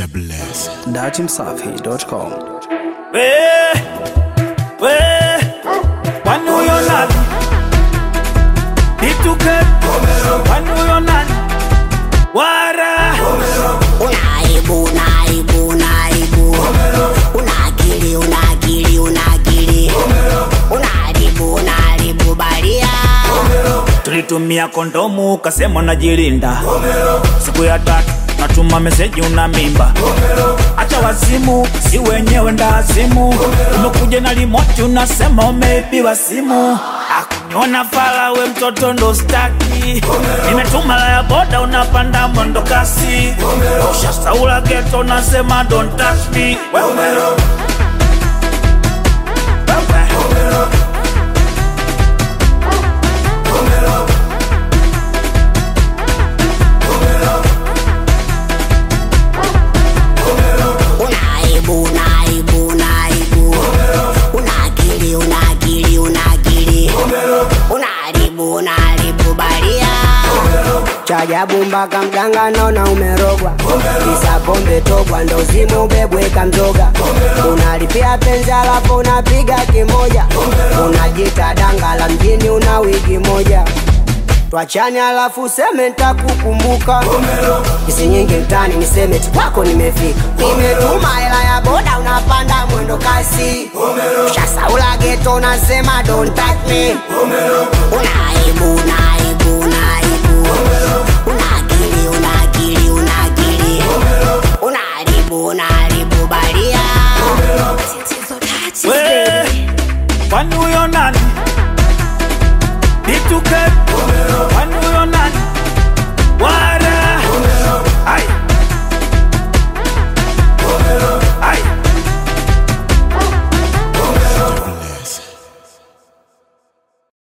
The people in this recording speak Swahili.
Mr. Bless. datimsafi.com. We, we, kwani huyo nani? Ituke, kwani huyo nani? Wara, Unaibu, unaibu, unaibu. Una akili, una akili, una akili. Unaharibu, unaharibu baria. tulitumia kondomu kasema unajilinda. Siku ya tatu natuma meseji una mimba. Acha wazimu, si wenyewe ndazimu. Umekuja na limoti unasema umeibiwa simu. Akuniona fala we mtoto ndo staki. Nimetuma la ya boda unapanda mwendo kasi. Ushasaula geto unasema don't touch me. Wewe wewe. Unaibu, unaibu, unaibu. Una akili, una akili, una akili. Unaharibu, unaharibu baria. chajabu mpaka mganga naona umerogwa kisa pombe togwa ndo zime ubebweka mzoga unalipia penzi alafu unapiga kimoja unajita danga la mjini una wiki moja twachani alafu seme ntakukumbuka isi nyingi mtani niseme ti kwako nimefika nimetuma hela ya boda unapanda mwendo kasi shasaula geto unasema don't touch me Unaibu, unaibu, unaibu. Una akili, una akili, una akili. Unaharibu, unaharibu baria. We, kwani huyo nani? Ituke,